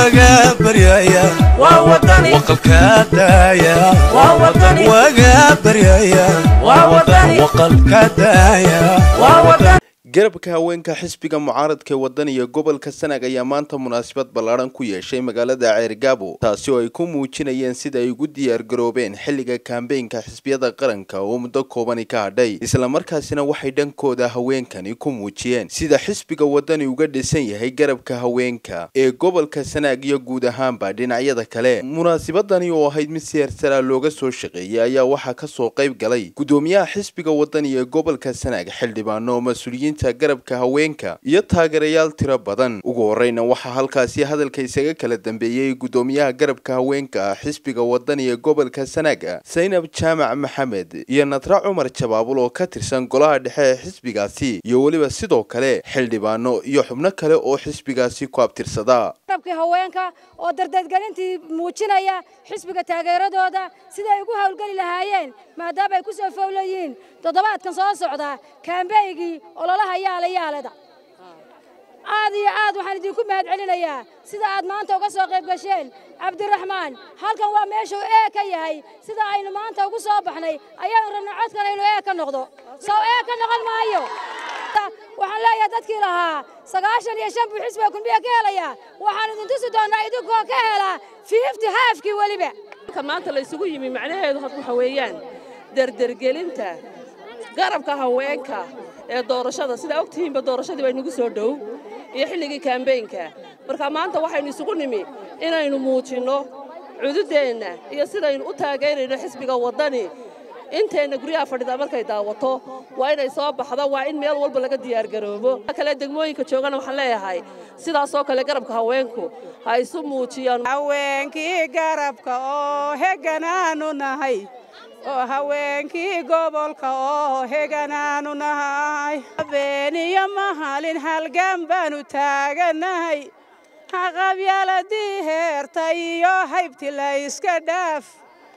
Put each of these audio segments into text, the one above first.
waga baryaya waqalka daaya waga baryaya waqalka daaya garabka haweenka xisbiga mucaaradka ee wadaniga gobolka sanaag ayaa maanta munaasabad ballaadhan ku yeeshay magaalada ceergaabo taasi oo ay ku muujinayeen sida ay ugu diyaargaroobeen xilliga kambeynka xisbiyada qaranka oo muddo koobani ka hadhay islamarkaasina waxay dhankooda haweenkani ku muujiyeen sida xisbiga wadani uga dhisan yahay garabka haweenka ee gobolka sanaag iyo guud ahaanba dhinacyada kale munaasabadani oo ahayd mid si heersaraa looga soo shaqeeyay ayaa waxaa kasoo qayb galay gudoomiyaha xisbiga wadani ee gobolka sanaag xildhibaano mas-uuliyiinta garabka haweenka iyo taageerayaal tiro badan ugu horeyna waxaa halkaasi hadalka isaga kala dambeeyey gudoomiyaha garabka haweenka xisbiga wadani ee gobolka sanaaga saynab jaamac maxamed iyo nadra cumar jabaabul oo ka tirsan golaha dhexe ee xisbigaasi iyo weliba sidoo kale xildhibaano iyo xubno kale oo xisbigaasi ku abtirsada garabkii haweenka oo dardeedgelintii muujinaya xisbiga taageeradooda siday ugu howlgeli lahaayeen maadaama ay ku soo fowlayihiin toddobaadkan soo socda kaambeygii ololaha yaala yaalada aad iyo aad waxaan idinku mahad celinayaa sida aad maanta uga soo qayb gasheen cabdiraxmaan halkan waa meeshuu ee ka yahay sida aynu maanta ugu soo baxnay ayaanu rabnay codkan aynu ee ka noqdo sow ee ka noqon maayo waxaan leeyahay dadkii lahaa sagaashan iyo shan buu xisbiga kulmiya ka helayaa waxaan idin tusi doonnaa idinkoo ka helaa fiifti haafkii weliba maanta la isugu yimi macnaheedu waxa weeyaan derdergelinta garabka haweenka ee doorashada sidaa og tihiinba doorashadii baa inagu soo dhow iyo xilligii kaambeynka marka maanta waxaynu isugu nimi inaynu muujinno cududeenna iyo sidaynu u taageerayno xisbiga waddani inteenna guryaha fadhida markay daawato waa inay soo baxdo waa in meel walba laga diyaargaroobo kale degmooyinka joogana waxaan leeyahay sidaasoo kale garabka haweenku ha isu muujiyaan haweenkii garabka oo heganaanu nahay oo haweenkii gobolka oo heganaanu nahay habeeniyo mahalin halgan baanu taaganahay haqabyaaladii heerta iyo haybti la iska dhaaf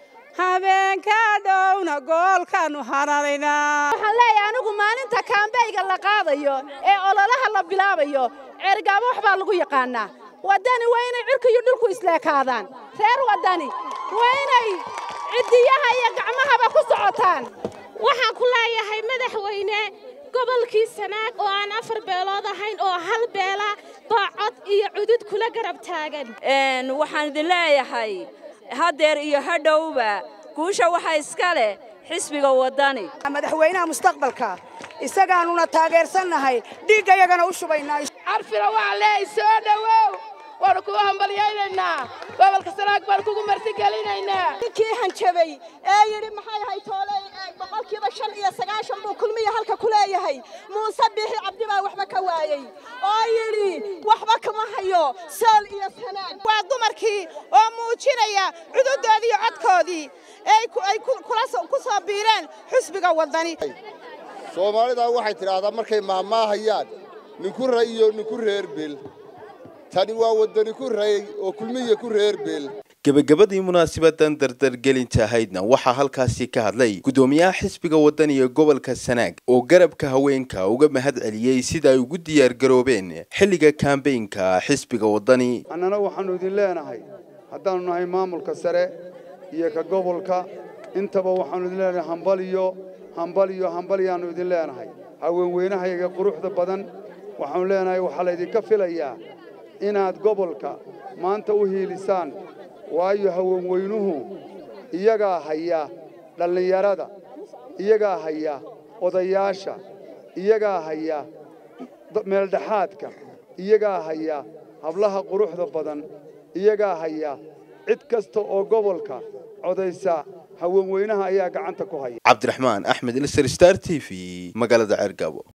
habeenka dhowna goolkaanu hananaynaa waxaan leeyahay anigu maalinta kaambeyga la qaadayo ee ololaha la bilaabayo ceergaabo wax baa lagu yaqaannaa waddani waa inay cirka iyo dhulku isleekaadaan reer waddani waa inay ciddiyaha iyo gacmahaba ku socotaan waxaan ku leeyahay madaxweyne gobolkii sanaag oo aan afar beelood ahayn oo hal beela baa cod iyo cudud kula garab taagan waxaan idin leeyahay haddeer iyo hadhowba guusha waxa iska leh xisbiga waddani madaxweynaha mustaqbalka isagaanuna taageersannahay dhiiggayagana u shubaynaa carfina waxaan leeyahay soo dhowow waanu kugu hambalyaynaynaa gobolka sanaag baanu kugu martigelinaynaa ninkii hanjabay ee yidhi maxay ahay tooley boqolkiiba shan iyo sagaashan buu kulmiya halka ku leeyahay muuse biixi cabdi baa waxba ka waayey oo yidhi waxba kama hayo sool iyo sanaag waa dumarkii oo muujinaya cududoodii iyo codkoodii ay ku soo biireen xusbiga waddani soomaalidaa waxay tidhaahdaa markay maahmaahayaan ninku ray iyo ninku reer beel tani waa waddani ku ray oo kulmiya ku reer beel gebagabadii munaasabadan dardargelinta ahaydna waxaa halkaasi ka hadlay gudoomiyaha xisbiga waddani ee gobolka sanaag oo garabka haweenka uga mahad celiyey sida ay ugu diyaargaroobeen xilliga kambeynka xisbiga waddani annana waxaannu idin leenahay haddaannu nahay maamulka sare iyo ka gobolka intaba waxaannu idin leenahay hambaliyo hambaliyo hambaliyaannu idin leenahay haweenweynahayaga quruxda badan waxaannu leenahay waxaa laydinka filayaa inaad gobolka maanta u hiilisaan waayo haweenweynuhu iyagaa haya dhallinyarada iyagaa haya odayaasha iyagaa haya meeldhexaadka iyagaa haya hablaha quruxda badan iyagaa haya cid kasta oo gobolka codaysa haweenweynaha ayaa gacanta ku haya cabdiraxmaan axmed ilser star t v magaalada ceergaabo